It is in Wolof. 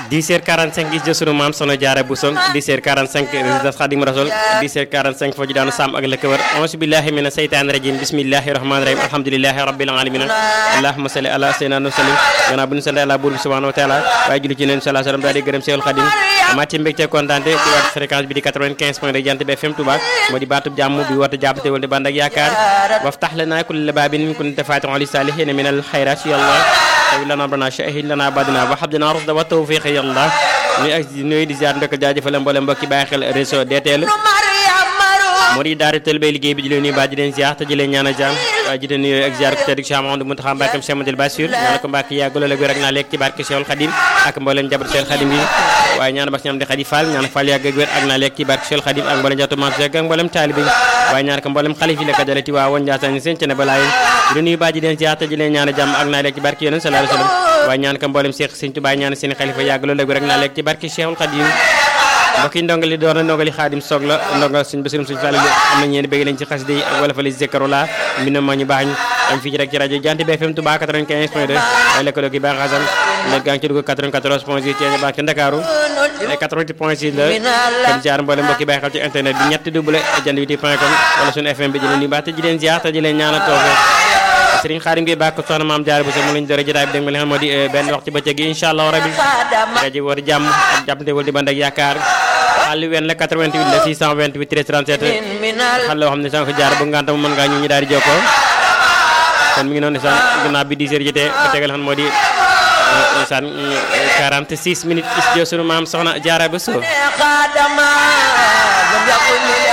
10h45 gis jë sunu maam soxna Jaara Buso 10h45 résidence Xadim Rasul 10h45 foo ji daanu Sam ak la ko wër auzu billahi mina seytaani rajim bismillahi rahmani rahim alhamdulillahi rabbil alamin allahumma salli ala sayyidina wa sallim gannaaw bu ñu sant Yàlla buur bi subhanahu wa taala waaye julli ci neen sallallahu alayhi wa sallam daal di gërëm Seexul Xadim amaat ci mbégte kontaante ci waat fréquence bi di 95 point de Jant bi FM Touba moo di baatub jàmm bi wata jàppate wal di bànd ak yaakaar waftax lana kulla baabin kunta faatihan li saalihiina min al xayraat ya Allah tawi lana rabbana shahid lana badina wa habdina rusda wa tawfiq ya Allah nuy ak nuy di ziar ndokk jaajëfal mboolem mbokki bàyyi xel réseau DTL moo di daara tël bay liggéey bi di leen nuyu baa di leen ziar te di leen ñaan a jàmm waaye ji leen nuyu ak ziar ko tedd Cheikh Mahamadou Mountakha Mbacké Cheikh Madil Bassir ñaan ko Mbacké yàgg loolu ak wér ak naa lekk ci barke Cheikhul Khadim ak mboolem jabar Cheikhul Khadim yi waaye ñaan bax ñam di Khadi Fall ñaan Fall yàgg ak wér ak naa lekk ci barke Cheikhul Khadim ak mboolem jatu maam ak mboolem taalibe yi waaye ñaan ko mboolem xalif yi la ko dalati waa woon Ndiassane seen cene balaa yi di nuyu baa ji leen ziar te di leen ñaan a jàmm ak naa lekk ci barke Yonent sallallahu alayhi wasallam waaye ñaan ko mboolem Cheikh Sëñ Touba ñaan seen xalifa yàgg loolu ak wér ak naa lekk ci barke Cheikhul Khadim mbokk yi ndongali doon na ndongali xaadim soog la ndongal suñ basirum suñ fàlle am na ñeen bëgg lañ ci xasida yi ak wala fa li zikarola mi na ma ñu baax ñu am fii ci rek ci rajo Jant bi FM Touba 95 point 2 ay lëkkaloo gi baax xasan net gaa ngi ci dugg 94 point 6 ci baax ci Ndakaaru ay 88 point 6 la kon jaar mboolem mbokk yi bàyyi xel ci internet bi ñetti double jant bi point com wala suñu FM bi di leen di baax te di leen ziar te di leen ñaanal toofe Sëriñ Xaadim gi bàkk soxna maam jaar bu sa mu lañ dore jotaay bi dégg nga li xam moo di benn wax ci bëccëg gi incha allah rabi rajo war jàmm ak jàppante wal di band ak yaakaar xal wen la 88 la 628 13 37 xal la xam ne sànq jaar bu nganta mu mën ngaa ñu ñu daal di jokkoo kon mi ngi noonu sànq ginnaaw bi 10 heures jotee ba tegal xam moo di sàn 46 minutes is jo sunu maam soxna jaara ba so